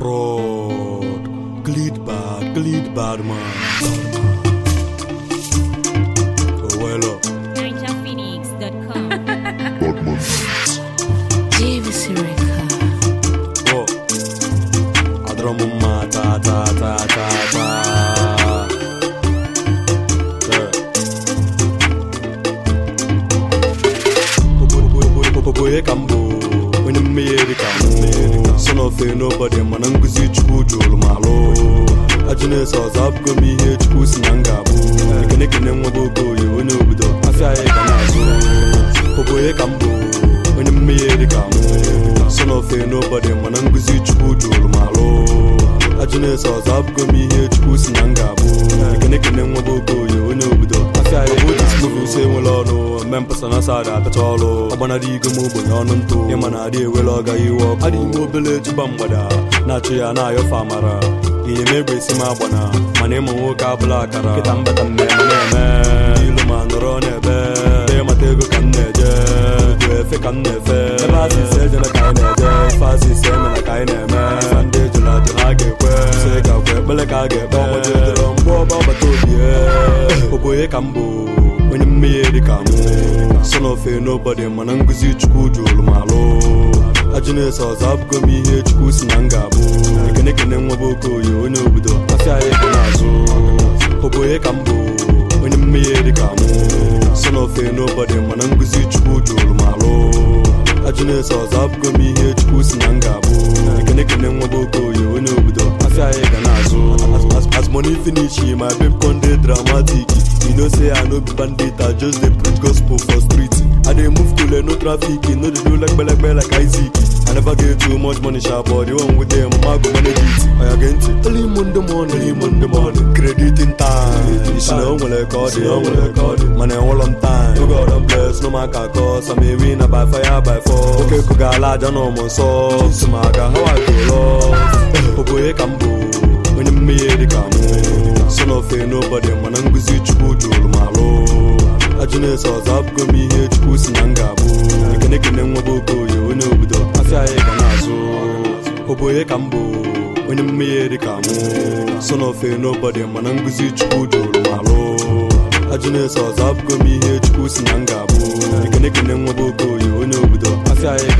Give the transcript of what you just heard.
Rod, Gleed bad, Gleed bad man. Oh, well up. NinjaPhoenix.com. JVC Record. Oh, adoro m mma taa taa taa taa taa. Yeah. Oboye ka m bụ onye mmehie ka mụ son of a nobody mana nkụzi chukwu jụrụ m alụ ajụ na-eso ọzọ abụgo m ihe chukwu si na m ga-abụ ekene kene nwa bụ okoye onye obodo afịa anyị ga na-azụ oboye ka m bụ onye mmehie ka mụ son of a nobody mana nkụzi chukwu jụrụ m alụ ajụ na-eso ọzọ abụgo m ihe chukwu si na m ga-abụ ekene kene nwa bụ okoye onye obodo afịa anyị bụ dismovu use enwere ọnụ mme mpasa na asa ada apịacha ọrụ ọgbanara igo m ogbenye ọnụ ntụ ịma na adị ewere ọga iwe ọkụ adị ime obele juba mgbada na-achụ ya na-ayọfe amara ihe m egbe esi m agbana mana ịma nwoke abụla akara kịta mbata mmemme na-eme ilu ma nọrọ n'ebe ebe mata ego ka m na-eje ugwu efe ka m na-efe ebe asịsị ejela ka anyị na-eje ife asịsị emela ka anyị na-eme ife ndị ejụrụ ajụ ha ga-ekwe sị ka kwe ekpele ka a ga-ekpe ọgbajedoro mgbe ọba ọbata obi oboye ka m bụ onye mmehie dị ka mụ son of a nobody mana ngụzi chukwu jụrụ m alụ ajụ na-eso ọzọ abụgo m ihe chukwu si na m ga-abụ ekene kene nwa bụ okoye onye obodo afịa anyị dị n'azụ oboye ka m bụ onye mmehie dị ka mụ son of a nobody mana ngụzi chukwu jụrụ m alụ ajụ na-eso ọzọ abụgo m ihe chukwu si na m ga-abụ ekene kene nwa bụ okoye onye obodo afịa anyị ga na-azụ As- as- as money finish my babe con dey dramatic you know say i no be bandit i just dey preach gospel for street i dey move cool no traffic no dey do legbelegbe like isaac i never get too much money sha but the one with them mama go manage it oya gee ntị early monday morning early monday morning crediting time isi na o nwere ka ọ dị o nwere ka ọ dị mana enwere m time oge ọdọ bless no man ka kọ sam ewi na by fire by force oke kụga ala aja na ụmụ nsọ tụmaga how i go lost oboye ka m bụ onye mmehie dị ka mụ son of a nobody mana ngụzi chukwu jụrụ m alụ ajụ na-eso ọzọ abụgo m ihe chukwu si na m ga-abụ ekene kene nwa bụ okoye onye obodo afịa anyị ga na-azụ oboye ka m bụ onye mmehie dị ka mụ son of a nobody mana ngụzi chukwu jụrụ m alụ ajụ na-eso ọzọ abụgo m ihe chukwu si na m ga-abụ ekene kene nwa bụ okoye onye obodo afịa anyị